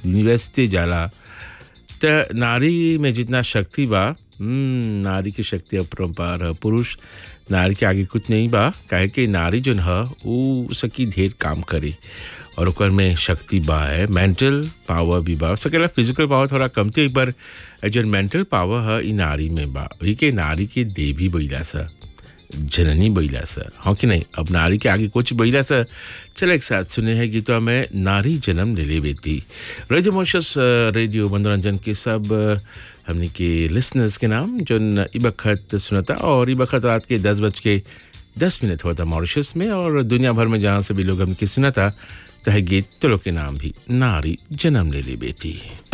university जाला त नारी में जितना शक्ति बा हम्म, नारी की शक्ति अपरंपार है पुरुष नारी के आगे कुछ नहीं बा काहे कि नारी जोन है ऊ सकी ढेर काम करे और ओकर में शक्ति बा है मेंटल पावर भी बा सकेला फिजिकल पावर थोड़ा कमती है पर जोन मेंटल पावर है ई नारी में बा वही के नारी के देवी बैला सा जननी बैला सा हाँ कि नहीं अब नारी के आगे कुछ बैला सा चलो एक साथ सुने हैं गीतों में नारी जन्म ले ले बेटी रेडियो मोशस रेडियो मनोरंजन के सब अ, हमने के लिसनर्स के नाम जो इबखत सुनता और इबखत रात के दस बज के दस मिनट हुआ था मॉरिशस में और दुनिया भर में जहाँ से भी लोग हमने सुना था तह गीत तो लोग के नाम भी नारी जन्म ले ले बेटी